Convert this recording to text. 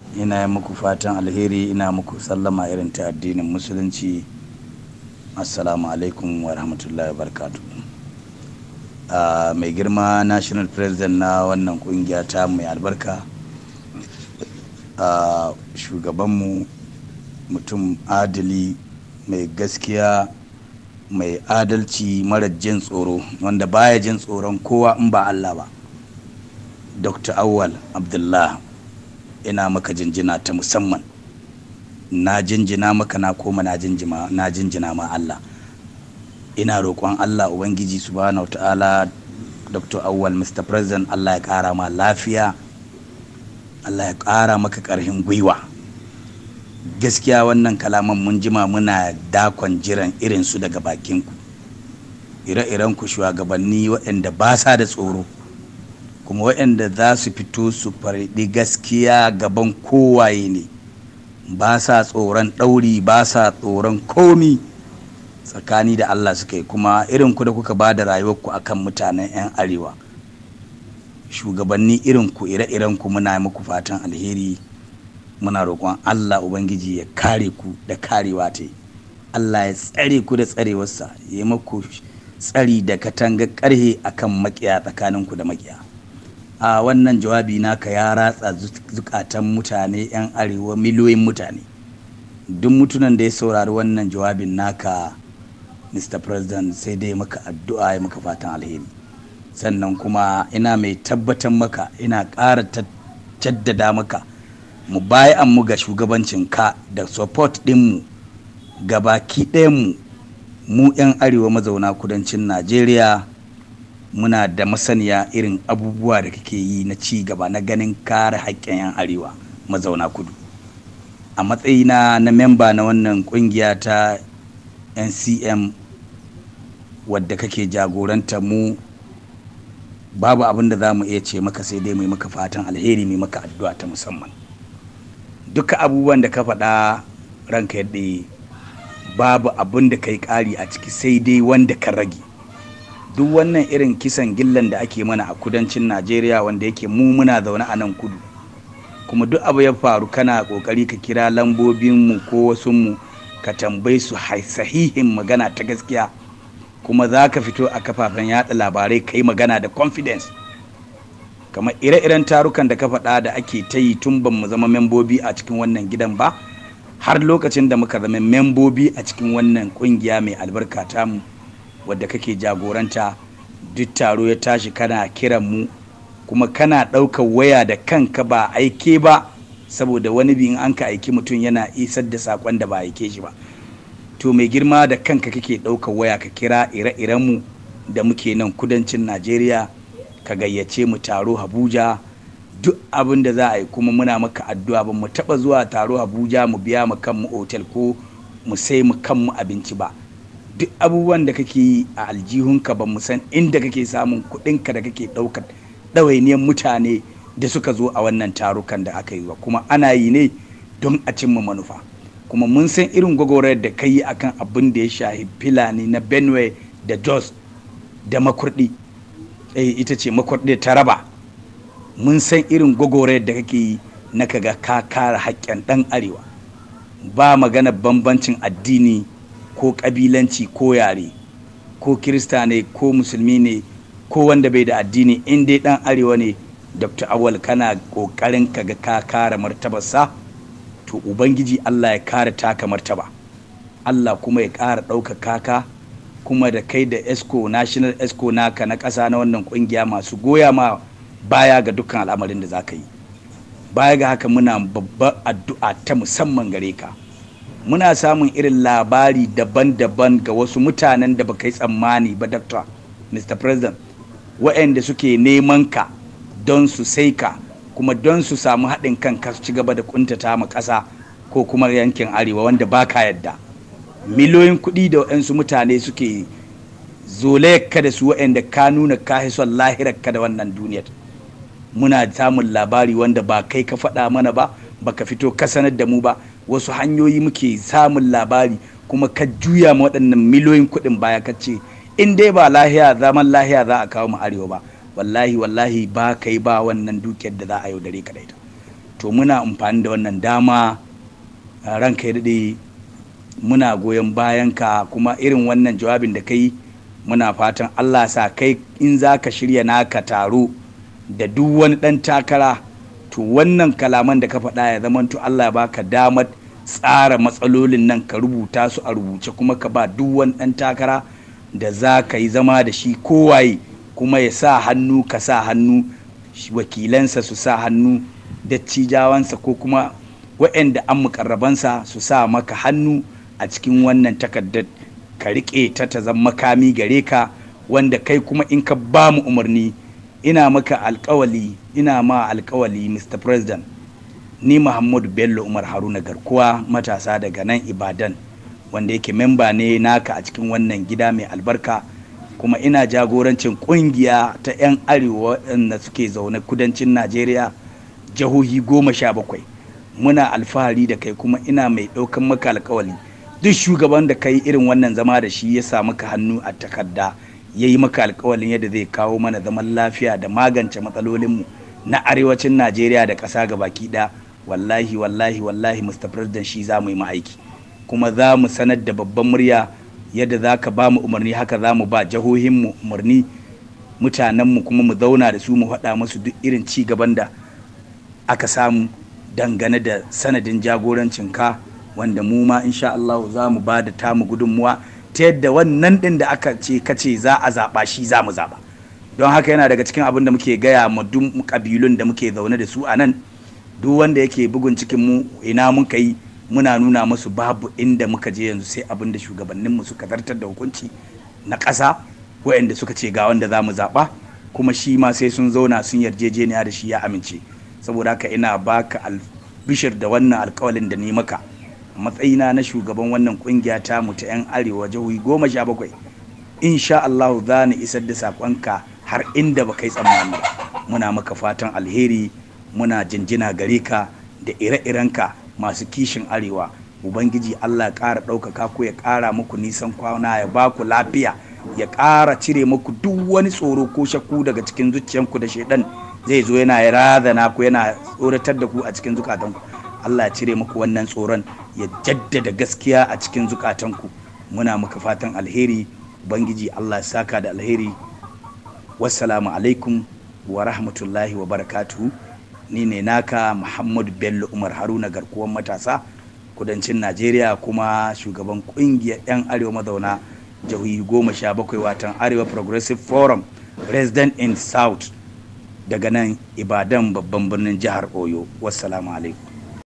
ina yi muku fatan alheri ina muku sallama irin ta addinin musulunci assalamu alaikum wa rahmatullahi wa uh, mai girma national president na wannan kungiya ta mai albarka uh, shugabanmu mutum adali mai gaskiya mai adalci mara jin tsoro wanda baya jin tsoron kowa in ba Allah ba dr awwal abdullah ina maka jinjina ta musamman na jinjina maka na koma na jinjina ma Allah ina roƙon Allah ubangiji subhanahu ta'ala dr awwal mr president Allah ya ƙara ma lafiya Allah ya ƙara maka ƙarfin gwiwa gaskiya wannan kalaman mun jima muna dakon jiran irinsu daga bakinku ire-iren ku shugabanni waɗanda ba sa da tsoro kuma waɗanda za su fito su farɗi gaskiya gaban kowaye ne ba sa tsoron ɗauri ba sa tsoron komi tsakani da Allah suka yi kuma irin ku da kuka ba da rayuwarku akan mutanen 'yan arewa shugabanni irin ku ire-iren ku muna muku fatan alheri muna roƙon Allah Ubangiji ya kare ku da karewa ta Allah ya tsare ku da tsarewarsa ya maku tsari da katanga ƙarhe akan makiya tsakaninku da makiya a wannan jawabi naka ya ratsa zukatan mutane 'yan arewa miliyoyin mutane duk mutunan da ya saurari wannan jawabin naka mr president sai dai maka addu'a ya maka fatan alheri sannan kuma ina mai tabbatar maka ina ƙara jaddada maka mu bayan mu ga shugabancin ka da support ɗinmu ga baki ɗayanmu mu 'yan arewa mazauna kudancin najeriya muna da masaniya irin abubuwa da kake yi na ci gaba na ganin kare haƙƙin 'yan arewa mazauna kudu a matsayina na memba na wannan ƙungiya ta ncm wadda kake jagoranta mu babu abin da za mu iya ce maka sai dai mai maka fatan alheri mai maka addu'a ta musamman duka abubuwan da ka faɗa ranka yadda babu abin da ka yi ƙari a ciki sai dai wanda ka rage duk wannan irin kisan gillan da ake mana a kudancin najeriya wanda yake mu muna zaune a nan kudu kuma duk abu ya faru kana kokari ka kira lambobinmu ko wasu mu ka tambayi su sahihin magana ta gaskiya kuma za ka fito a kafafen yada labarai ka yi magana da confidence kamar ire-iren tarukan da ka faɗa da ake ta yi tun ban mu zama membobi a cikin wannan gidan ba har lokacin da muka zama membobi a cikin wannan kungiya mai albarka tamu wadda kake jagoranta duk taro ya tashi kana kiran mu kuma kana ɗaukar waya da kanka ba aike ba saboda wani bin an ka aiki mutum yana isar da saƙon da ba aike shi ba to mai girma da kanka kake ɗaukar waya ka kira ire-iren mu da muke nan kudancin najeriya ka gayyace mu taro abuja duk abin da za a yi kuma muna maka addu'a ba mu taɓa zuwa taro abuja mu biya mu kanmu otel ko mu sai mu kanmu abinci ba duk abubuwan da kake yi a aljihunka ba mu san inda kake samun kuɗinka da kake ɗaukar ɗawainiyar mutane da suka zo a wannan tarukan da aka yi ba kuma ana yi ne don a cimma manufa kuma mun san irin gwagwarar da ka yi akan abin da ya shahi filani na benue da jos da makurdi ita ce makurdi ta raba mun san irin gwagwarar da kake yi na kaga ka kare haƙƙin ɗan arewa ba magana bambancin addini ko ƙabilanci ko yare ko kirista ne ko musulmi ne ko wanda bai da addini in dai ɗan arewa ne dr awal kana ƙoƙarin kaga ka kare martabarsa to ubangiji allah ya kare taka martaba allah kuma ya ƙara ɗaukaka ka kuma da kai da esco national esco naka na ƙasa na wannan ƙungiya masu goya ma baya ga dukkan al'amarin da za ka yi baya ga haka muna babbar addu'a ta musamman gare ka muna samun irin labari daban-daban ga wasu mutanen da baka yi tsammani ba doctor mr president waɗanda suke neman ka don su sai ka kuma don su samu haɗin kan ka su ci gaba da kuntata ma ƙasa ko kuma yankin arewa wanda ba ka yadda miliyoyin kuɗi da waɗansu mutane suke ka da su waɗanda ka nuna ka son lahirarka da wannan duniyar muna samun labari wanda ba kai ka faɗa mana ba baka fito ka sanar da mu ba wasu hanyoyi muke samun labari kuma ka juya ma waɗannan miliyoyin kuɗin baya ka ce in dai ba lahiya zaman lahiya za a kawo mu arewa ba wallahi wallahi ba kai ba wannan dukiyar da za a yaudare ka da ita to muna amfani da wannan dama ranka ya daɗe muna goyon bayanka kuma irin wannan jawabin da kai muna fatan allah sa kai in za ka shirya naka taro da duk wani ɗan takara to wannan kalaman da ka faɗa ya zama to allah ya baka damar tsara matsalolin nan ka rubuta su a rubuce kuma ka ba duk wani ɗan takara da za ka yi zama da shi kowaye kuma ya sa hannu ka sa hannu wakilansa su sa hannu dattijawansa ko kuma waɗanda an mukarrabansa su sa maka hannu a cikin wannan takardar ka riƙe ta ta zama makami gare ka wanda kai kuma in ka ba mu umarni ina maka alkawali ina ma alkawali mr president ni muhammadu bello umar haruna garkuwa matasa daga nan ibadan wanda yake memba ne naka a cikin wannan gida mai albarka kuma ina jagorancin kungiya ta 'yan arewa waɗanda suke zaune kudancin najeriya jihohi goma sha bakwai muna alfahari da kai kuma ina mai ɗaukan maka alkawali duk shugaban da kai irin wannan zama da shi ya samu ka hannu a takarda ya yi maka alkawalin yadda zai kawo mana zaman lafiya da magance matsalolinmu na arewacin najeriya da ƙasa ga baki ɗaya wallahi wallahi wallahi mr president shi za mu yi aiki kuma za mu sanar da babban murya yadda za ka ba mu umarni haka za mu ba jihohinmu umarni mutanenmu kuma mu zauna da su mu faɗa musu duk irin ci gaban da aka samu dangane da sanadin jagorancin ka wanda mu ma insha Allah za mu ba da tamu gudunmuwa ta yadda wannan ɗin da aka ce kace za a zaɓa shi za mu zaɓa don haka yana daga cikin abin da muke gaya ma duk ƙabilun da muke zaune da su a nan duk wanda yake bugun cikin mu ina muka yi muna nuna musu babu inda muka je yanzu sai abin da shugabanninmu suka zartar da hukunci na ƙasa waɗanda suka ce ga wanda za mu zaɓa kuma shi ma sai sun zauna sun yarjejeniya da shi ya amince saboda haka ina baka albishir da wannan alkawalin da ni maka matsayina na shugaban wannan kungiya ta mu ta 'yan arewa jihohi goma sha bakwai insha Allah za ni isar da saƙonka har inda ba kai tsammani ba muna maka fatan alheri muna jinjina gare ka da ire-irenka masu kishin arewa ubangiji allah ya ƙara ɗaukaka ku ya ƙara muku nisan kwana ya ba ku lafiya ya ƙara cire muku duk wani tsoro ko shakku daga cikin zuciyanku da shaidan zai zo yana razana ku yana tsoratar da ku a cikin zukatanku allah ya cire muku wannan tsoron ya jaddada gaskiya a cikin zukatanku muna muka fatan alheri ubangiji allah ya saka da alheri wassalamu alaikum wa rahmatullahi wa barakatuhu ni ne naka muhammadu bello umar haruna garkuwan matasa kudancin najeriya kuma shugaban kungiyar 'yan arewa mazauna jihohi goma sha bakwai watan arewa progressive forum resident in south daga nan ibadan babban birnin jihar oyo wassalamu alaikum